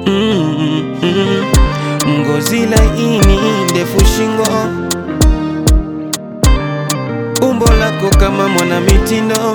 mm, mm. Ngozi laini, ndefu shingo, umbo lako kama mwana mitindo,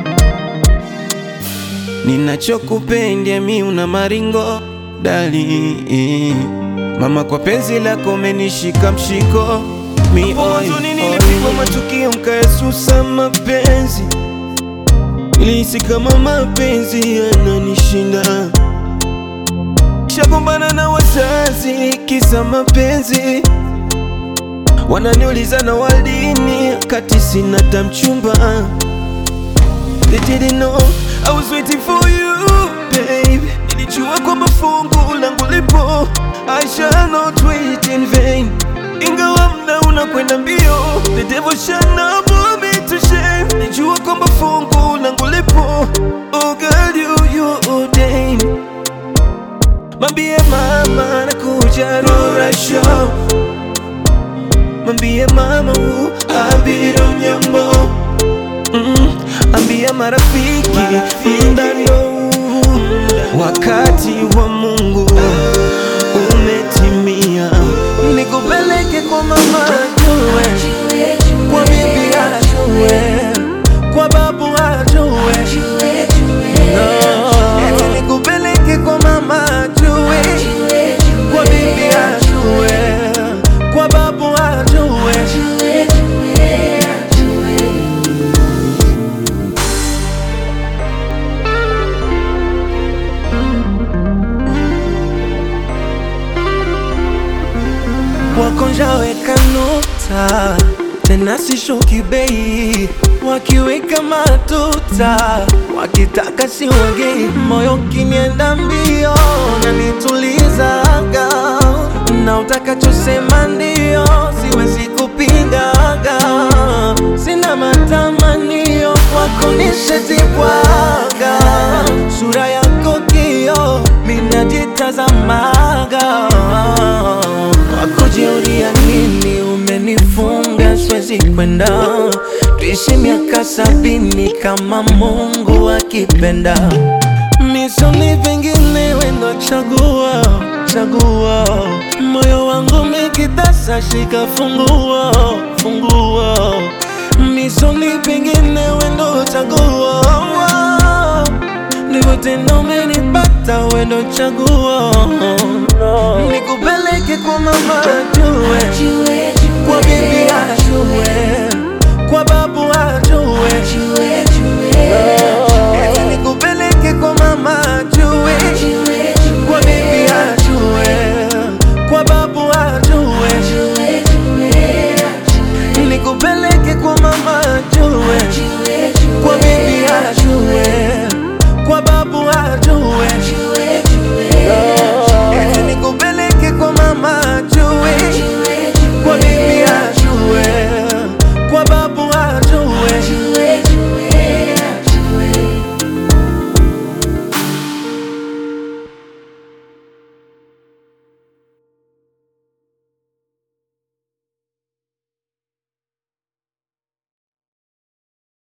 ninachokupenda mi una maringo dali mama, kwa penzi lako umenishika mshiko mi oi, Huzuni oi. nilipigwa matukio mkaesusa mapenzi, nilihisi kama mapenzi yananishinda, shagombana na wazazi kisa mapenzi, wananiuliza na walini kati sina tamchumba. They didn't know I was waiting for you babe, nilijua kwamba fungu langu lipo, I shall not wait in vain ingawa mna unakwenda mbio, the devil shall not put me to shame. Nijua kwamba fungu langu lipo, oh girl you you ordained. Mambie mama nakuja Rora show, mambie mama u abiro nyambo mm, ambia marafiki mdano wakati wa Mungu umetimia, nikupeleke kwa mama ajue, kwa bibi ajue, kwa babu ajue, no. nikupeleke kwa mama ajue, kwa bibi ajue, kwa babu ajue. Wakonja weka nota tena sishuki bei, wakiweka matuta wakitaka siwagei, moyo kinienda mbio na nitulizaga, na utakachosema ndio, siwezi kupingaga, sina matamanio kwako nishetibwaga, sura yako kio minajitazamaga wakujiuria nini umenifunga siwezi kwenda tuishi miaka sabini kama Mungu akipenda misoni vingine wendo chagua chagua moyo wangu mikitasa shika fungua fungua misoni vingine wendo chagua ndivyo tena umenipata wendo chagua nikupeleke kwa mama ajue kwa bibi ajue kwa babu ajue